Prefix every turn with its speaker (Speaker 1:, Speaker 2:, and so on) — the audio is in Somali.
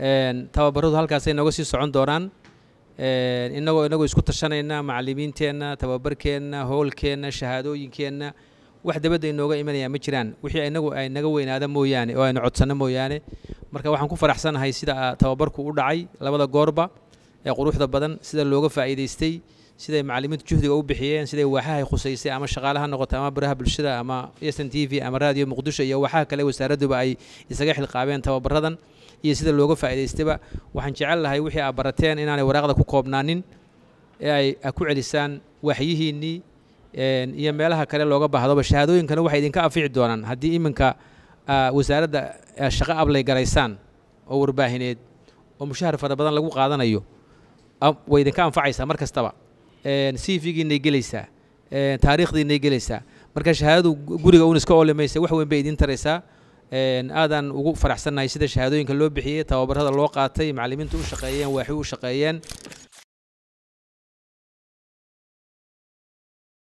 Speaker 1: tababaradu halkaasay nooga sii socon doonaan inagoo inagoo isku tashanayna macallimiinteenna tababarkeenna howlkeenna shahaadooyinkeenna wax dabadda inooga imanaya ma jiraan wixii inagu ay naga weynaada mooyaane oo aynu codsanno mooyaane marka waxaan ku faraxsanahay sida tababarku u dhacay labada goorba ee quruxda badan sida looga faa'iidaystay siday macallimiintu juhdiga u bixiyeen siday waaxahay khusaysay ama shaqaalaha noqoto ama baraha bulshada ama s n t v ama raadiyo muqdisho iyo waaxaha kale wasaaradduba ay isaga xilqaabeen tababaradan iyo sida looga faa'iidaystayba waxaan jecel lahay wixii aad barateen inaanay waraaqda ku koobnaanin ee ay ku celisaan waaxyihiinnii iyo meelaha kale looga baahdoba shahaadooyinkana waxay idinka anfici doonaan haddii iminka wasaaradda shaqo ablay garaysaan oo warbaahineed oo mushahar fara badan lagu qaadanayo way idinka anfacaysaa mar kastaba c v-giinay gelaysaa taariikhdiinay gelaysaa marka shahaadadu guriga uun iska olimaysa wax weyn bay idiin taraysaa aadaan ugu faraxsannahay sida shahaadooyinka loo bixiyey tababarada loo qaatay macallimiintu u shaqeeyeen waaxi u shaqeeyeen